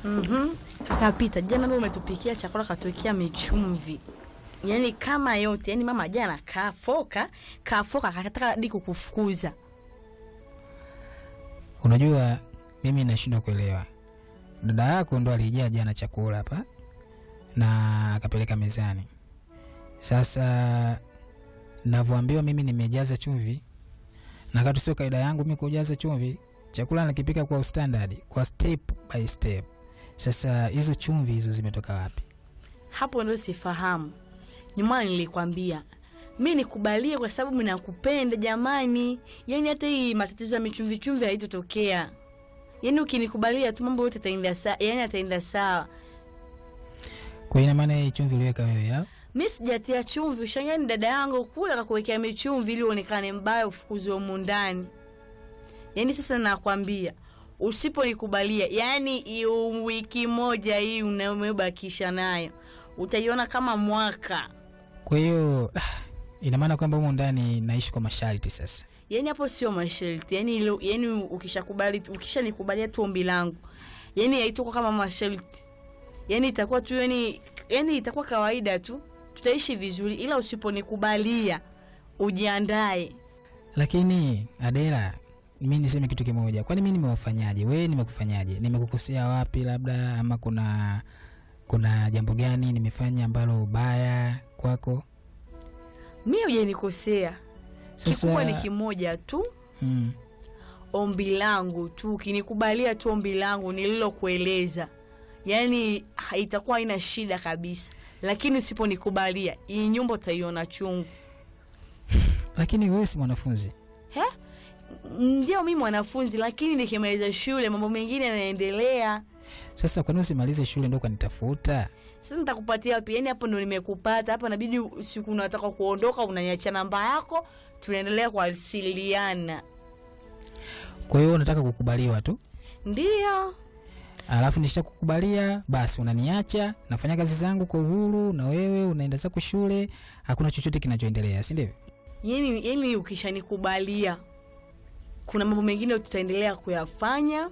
Mhm. Kaka Pita, jana ndio umetupikia chakula katuwekea michumvi. Yaani kama yote, yaani mama jana kafoka, kafoka akataka hadi kukufukuza. Unajua mimi nashindwa kuelewa. Dada yako ndo alijaa jana chakula hapa na akapeleka mezani. Sasa navyoambiwa mimi nimejaza chumvi, na kati sio kaida yangu mimi kujaza chumvi. Chakula nakipika kwa standard, kwa step by step. Sasa hizo chumvi hizo zimetoka wapi? Hapo ndio sifahamu. Nyuma nilikwambia mi nikubalie kwa sababu mimi nakupenda jamani. Yaani hata hii matatizo ya michumvi chumvi haitotokea. Yaani ukinikubalia tu mambo yote yataenda sawa, yaani yataenda sawa. Kwa hiyo ina maana hii chumvi uliweka wewe ya? Mi sijatia chumvi, ushangani dada yangu kule akakuwekea michumvi ili uonekane mbaya ufukuzwe humu ndani. Yaani sasa nakwambia usiponikubalia, yaani hiyo wiki moja hii unayobakisha nayo utaiona kama mwaka. Kwa hiyo ina maana kwamba humu ndani naishi kwa masharti sasa. Yaani hapo sio masharti, yaani ilo, yaani ukishakubali ukishanikubalia tu ombi langu, yaani haitakuwa kama masharti, yaani itakuwa tu yaani, yaani itakuwa kawaida tu, tutaishi vizuri, ila usiponikubalia ujiandae. Lakini Adela, mi niseme kitu kimoja, kwani mi nimewafanyaje? Wewe nimekufanyaje? Nimekukosea wapi? Labda ama kuna kuna jambo gani nimefanya ambalo baya kwako? Mi hujanikosea, Sasa kikubwa ni kimoja tu, mm, ombi langu tu, ukinikubalia tu ombi langu nililokueleza, yaani ha- itakuwa haina shida kabisa, lakini usiponikubalia hii nyumba utaiona chungu. lakini wewe si mwanafunzi. He? Ndio mi mwanafunzi, lakini nikimaliza shule mambo mengine yanaendelea. Sasa kwani usimalize shule ndo ukanitafuta? Sasa nitakupatia wapi? Yaani hapo ndo nimekupata hapa, inabidi siku unataka kuondoka unaniacha namba yako, tunaendelea kuwasiliana. Kwa hiyo unataka kukubaliwa tu, Ndio alafu nishakukubalia basi unaniacha, nafanya kazi zangu kwa uhuru, na wewe unaenda zako shule, hakuna chochote kinachoendelea, si ndivyo? yani, yani ukishanikubalia kuna mambo mengine tutaendelea kuyafanya,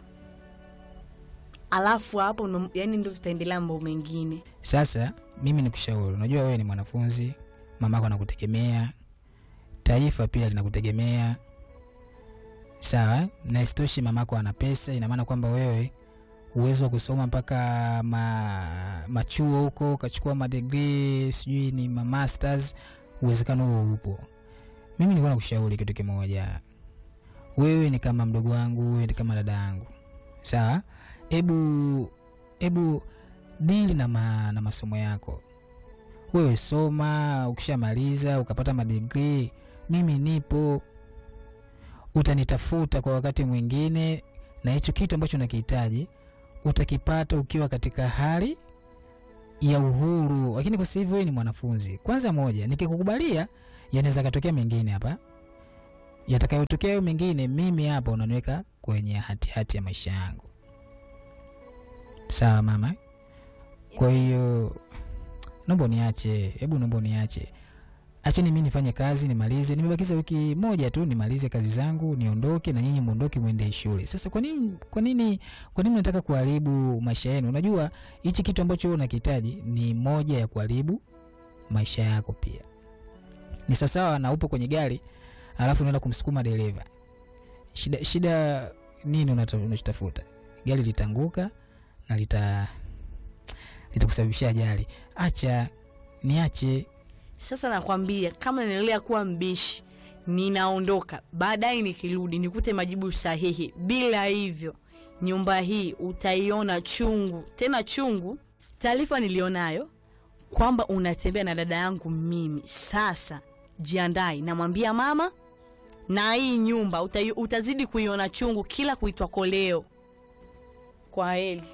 alafu hapo ndo, yani ndo tutaendelea mambo mengine. Sasa mimi nikushauri, unajua wewe ni mwanafunzi, mamako anakutegemea, taifa pia linakutegemea, sawa. Na isitoshe mamako ana pesa, ina maana kwamba wewe uwezo wa kusoma mpaka ma, machuo huko ukachukua madegree sijui ni ma masters, uwezekano huo upo. Mimi nilikuwa nakushauri kitu kimoja, wewe ni kama mdogo wangu, wewe ni kama dada yangu, sawa. Hebu hebu dili na, ma, na masomo yako. Wewe soma, ukishamaliza ukapata madigrii, mimi nipo, utanitafuta kwa wakati mwingine, na hicho kitu ambacho unakihitaji utakipata ukiwa katika hali ya uhuru. Lakini kwa sasa hivi wewe ni mwanafunzi. Kwanza moja, nikikukubalia yanaweza katokea mengine hapa, yatakayotokea hayo mengine, mimi hapa unaniweka kwenye hatihati hati ya maisha yangu. Sawa mama? Kwa hiyo naomba uniache, hebu naomba uniache, acheni mimi nifanye kazi nimalize. Nimebakiza wiki moja tu nimalize kazi zangu niondoke, na nyinyi muondoke mwende shule. Sasa kwa nini, kwa nini, kwa nini nataka kuharibu maisha yenu? Unajua hichi kitu ambacho wewe unakihitaji ni moja ya kuharibu maisha yako pia. Ni sawasawa na upo kwenye gari alafu unaenda kumsukuma dereva. Shida, shida nini unata- unachotafuta? Gari litanguka na lita litakusababishia ajali. Acha niache. Sasa nakwambia kama naendelea kuwa mbishi, ninaondoka. Baadaye nikirudi nikute majibu sahihi. Bila hivyo, nyumba hii utaiona chungu, tena chungu. Taarifa nilionayo kwamba unatembea na dada yangu mimi. Sasa jiandai, namwambia mama, na hii nyumba utai, utazidi kuiona chungu kila kuitwa koleo. Kwa heri.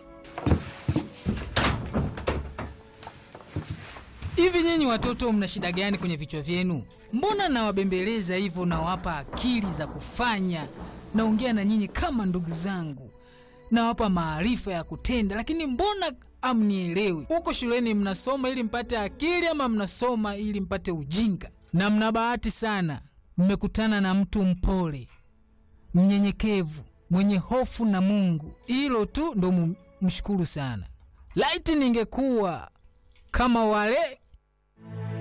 Hivi nyinyi watoto mna shida gani kwenye vichwa vyenu? Mbona nawabembeleza hivyo, nawapa akili za kufanya, naongea na nyinyi kama ndugu zangu, nawapa maarifa ya kutenda, lakini mbona amnielewi? Huko shuleni mnasoma ili mpate akili ama mnasoma ili mpate ujinga? Na mna bahati sana, mmekutana na mtu mpole, mnyenyekevu, mwenye hofu na Mungu. Hilo tu ndo mu- mshukuru sana. Laiti ningekuwa kama wale